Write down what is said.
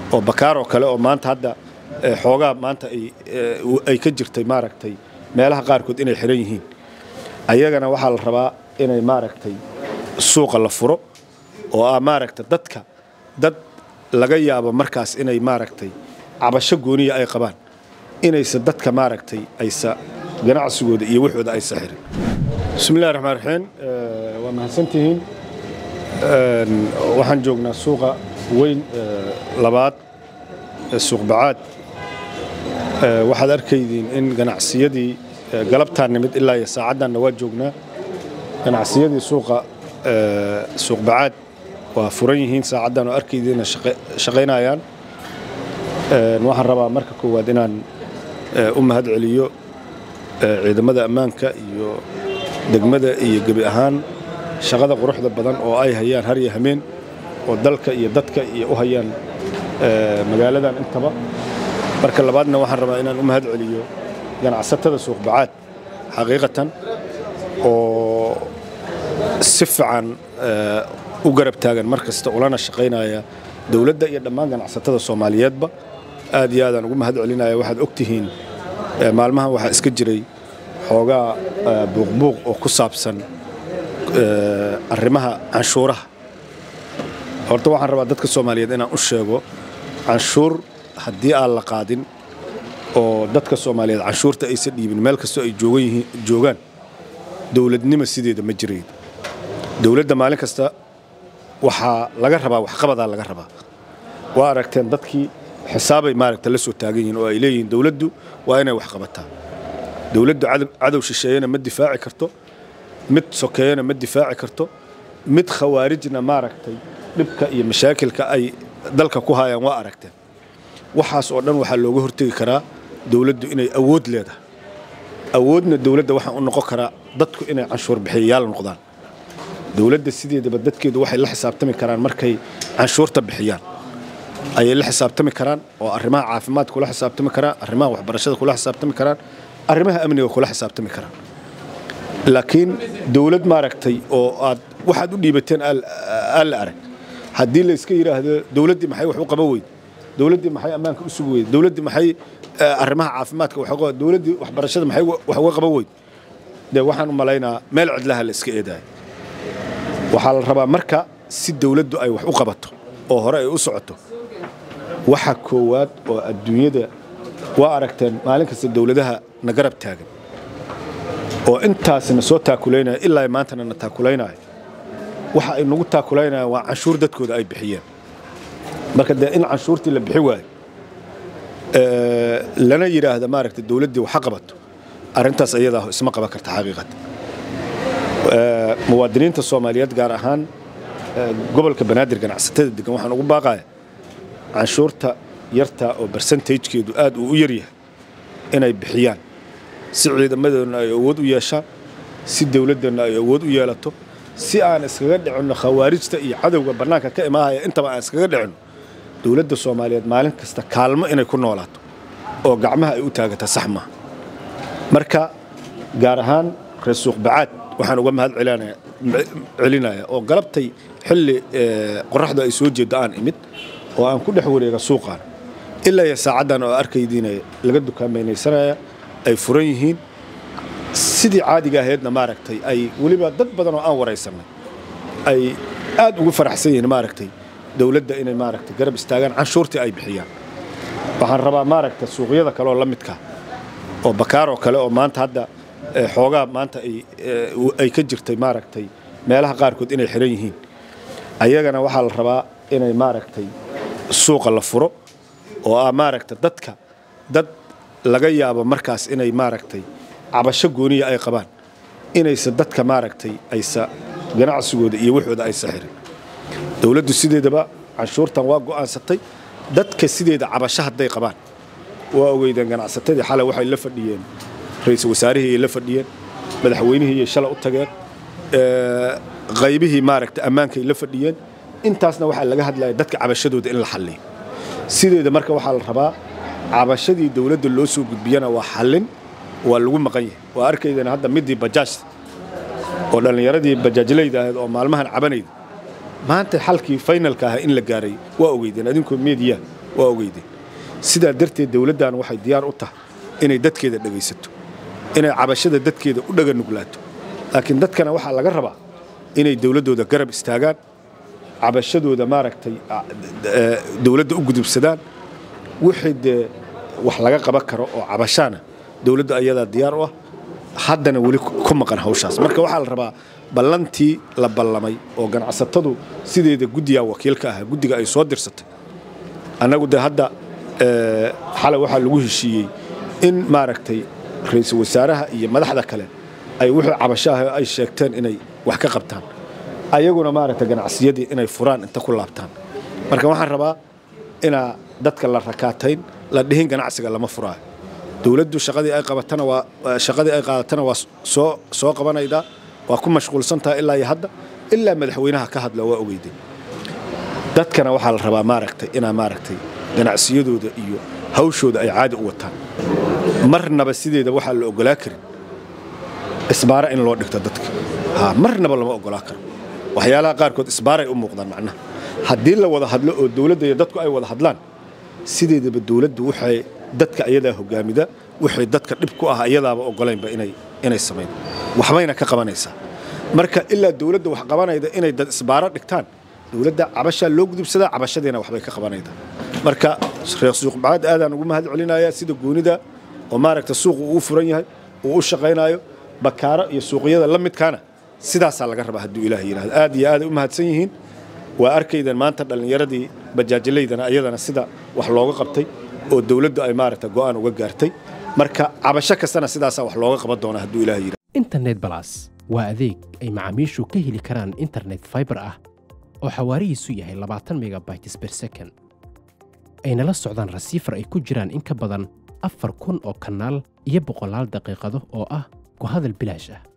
oo bakaar oo kale oo maanta hadda xoogaa maanta ay ka jirtay maaragtay meelaha qaarkood inay xiran yihiin ayagana waxaa la rabaa inay maaragtay suuqa la furo oo ah maaragta dadka dad laga yaabo markaas inay maaragtay cabasho gooniya ay qabaan inaysa dadka maaragtay aysa ganacsigooda iyo waxooda aysa xirin bismillahi raxmaan raxiim waa mahadsantihiin waxaan joognaa suuqa weyn labaad ee suuq bacaad waxaad arkaydiin in ganacsiyadii galabtaan nimid ilaa iyo saacaddanna waa joognaa ganacsiyadii suuqa suuq bacaad waa furan yihiin saacaddan oo arkaydiina shaqaynayaan waxaan rabaa marka koowaad inaan u mahad celiyo ciidamada ammaanka iyo degmada iyo gebi ahaan shaqada quruxda badan oo ay hayaan har iyo hameen oo dalka iyo dadka iyo u hayaan magaaladan intaba marka labaadna waxaan rabaa inaan u mahad celiyo ganacsatada suuq bacaad xaqiiqatan oo si fiican u garab taagan mar kasta ulana shaqaynaya dowladda iyo dhammaan ganacsatada soomaaliyeedba aad iyo aadaan ugu mahad celinaya waxaad og tihiin maalmahan waxaa iska jiray xoogaa buuqbuuq oo ku saabsan arrimaha canshuuraha horta waxaan rabaa dadka soomaaliyeed inaan u sheego canshuur haddii aan la qaadin oo dadka soomaaliyeed canshuurta aysa dhiibin meel kastoo ay joogaan dowladnimo sideeda ma jirayn dowladda maalin kasta waxaa laga rabaa waxqabadaa laga rabaa waa aragteen dadkii xisaabay maaragta la soo taagan yihiin oo ay leeyihiin dowladdu waa inay wax qabataa dowladdu cadow shisheeyana ma difaaci karto mid sokeeyana ma difaaci karto mid khawaarijna maaragtay dhibka iyo mashaakilka ay dalka ku hayaan waa aragteen waxaas oo dhan waxaa looga hortegi karaa dowladdu inay awood leedahay awoodna dowladda waxaa u noqon karaa dadku inay canshuur bixiyayaal noqdaan dowladda sideedaba dadkeedu waxay la xisaabtami karaan markay canshuurta bixiyaan ayay la xisaabtami karaan oo arrimaha caafimaadka kula xisaabtami karaan arrimaha waxbarashada kula xisaabtami karaan arrimaha amniga kula xisaabtami karaan laakiin dowlad maaragtay oo aad waxaad u dhiibateen aan la arag haddii la iska yidhaahdo dowladdii maxay wax u qaban weyd dowladdii maxay ammaanka u sugi weyd dowladdii maxay arrimaha caafimaadka wax dowladdii waxbarashada maxay wax uga qaban weyd dee waxaan u malaynaa meel cidlaha la iska eedaayo waxaa la rabaa marka si dowladdu ay wax u qabato oo hore ay u socoto waxa koowaad oo adduunyada waa aragteen maalin kasta dowladaha na garab taagan oo intaasna soo taakulaynaya ilaa maantana na taakulaynaya waxa ay nagu taakulaynayaan waa canshuur dadkooda ay bixiyeen marka dee in canshuurtii la bixi waayo lana yidhaahda maaragta dowladdii waxa qabato arrintaas ayadaa isma qaban karta xaqiiqata muwaadiniinta soomaaliyeed gaar ahaan gobolka banaadir ganacsatada degan waxaan ugu baaqaya canshuurta yarta oo bersentajkeedu aad uu u yaryahay inay bixiyaan si ciidamadoodna ay awood u yeeshaan si dowladdanna ay awood u yeelato si aan iskaga dhicinno khawaarijta iyo cadowga bannaanka ka imaahaya intaba aan iskaga dhicinno dowladda soomaaliyeed maalin kasta kaalmo inay ku noolaato oo gacmaha ay u taagata sax maaha marka gaar ahaan reer suuq bacaad waxaan uga mahad celinaya oo galabtay xilli qoraxdu ay soo jeeddo aan imid oo aan ku dhex wareega suuqaan ilaa iyo saacaddan oo arkaydiina laga dukaamaynaysanayaa ay furan yihiin sidii caadiga ahaydna maaragtay ay weliba dad badan oo aan waraysannay ay aad ugu faraxsan yihiin maaragtay dowladda inay maaragtay garab istaagaan canshuurtii ay bixiyaan waxaan rabaa maaragtay suuqyada kale oo la midka oo bakaar oo kale oo maanta hadda xoogaa maanta ay ka jirtay maaragtay meelaha qaarkood inay xiran yihiin ayagana waxaa la rabaa inay maaragtay suuqa la furo oo ah maaragta dadka dad laga yaabo markaas inay maaragtay cabasho gooniya ay qabaan inaysa dadka maaragtay aysa ganacsigooda iyo waxooda aysa xirin dowladdu sideedaba canshuurtan waa go'aansatay dadka sideeda cabasho hadday qabaan waa ogeydeen ganacsatadii xalay waxay la fadhiyeen ra-iisul wasaarihii ay la fadhiyeen madaxweynihii ay shalay u tageen qaybihii maaragta ammaankay la fadhiyeen intaasna waxaa laga hadlaya dadka cabashadooda in la xalliyo sideeda marka waxaa la rabaa cabashadii dowladda loo soo gudbiyana waa xallin waa lagu maqan yahay waa arkaydana hadda midii bajaaj oo dhallinyaradii bajaajlayda ahayd oo maalmahan cabanayda maanta xalkii faynalka ah in la gaaray waa ogeydeen adinkoo meediya waa ogeydeen sidaa darteed dowladdan waxay diyaar u tahay inay dadkeeda dhegaysato inay cabashada dadkeeda u dhaga nuglaato laakiin dadkana waxaa laga rabaa inay dowladdooda garab istaagaan cabashadooda maaragtay dowladda u gudubsadaan wixii dee wax laga qaban karo oo cabashaana dowladda ayadaa diyaar u ah haddana weli ku maqan hawshaas marka waxaa la rabaa ballantii la ballamay oo ganacsatadu sideeda guddigaa wakiilka ahaa guddiga ay soo dirsatay annagu de hadda xalay waxaa lagu heshiiyey in maaragtay ra-iisul wasaaraha iyo madaxda kale ay wixii cabashaah ay sheegteen inay wax ka qabtaan ayaguna maaragtay ganacsiyadii inay furaan inta ku laabtaan marka waxaan rabaa inaa dadka la rakaatayn la dhihin ganacsiga lama furaayo dowladdu shaqadii ay qabatana waa shaqadii ay qaadatana waa soo soo qabanaydaa waa ku mashquulsantaha ilaa iyo hadda ilaa madaxweynaha ka hadla waa ogeyday dadkana waxaa la rabaa maaragtay inaa maaragtay ganacsiyadooda iyo hawshooda ay caadi u wataan marnaba sideeda waxaa la ogolaa karin isbaara in loo dhigto dadka ha marnaba lama ogolaa karo waxyaalaha qaarkood isbaaray u muuqdaan macnaha haddii la wada hadlo oo dowladda iyo dadku ay wada hadlaan sideedaba dowladdu waxay dadka ayadaa hogaamida wixii dadka dhib ku ah ayadaaba ogolaynba inay inay samayn waxbayna ka qabanaysaa marka ilaa dowladda wax qabanayda inay dad isbaaro dhigtaan dowladda cabashaa loo gudubsadaa cabashadiina waxbay ka qabanaydaa marka reer suuqbacaad aadaan ugu mahad celinayaa sida goonida oo maaragta suuqu uu furan yahay uu u shaqaynaayo bakaaro iyo suuqyada la midkaana sidaasaa laga rabaa hadduu ilaah yidhahdo aad iyo aaday u mahadsan yihiin waa arkaydan maanta dhallinyaradii bajaajalaydana ayadana sida wax looga qabtay oo dowladdu ay maaragta go'aan uga gaartay marka cabasho kastana sidaasaa wax looga qaban doona hadduu ilaah yidhahdo internet balas waa adeeg ay macaamiishu ka heli karaan internet fiber ah oo xawaarihiisu yahay labaatan megabytes per second ayna la socdaan rasiifar ay ku jiraan in ka badan afar kun oo kanaal iyo boqolaal daqiiqado oo ah ku hadal bilaash ah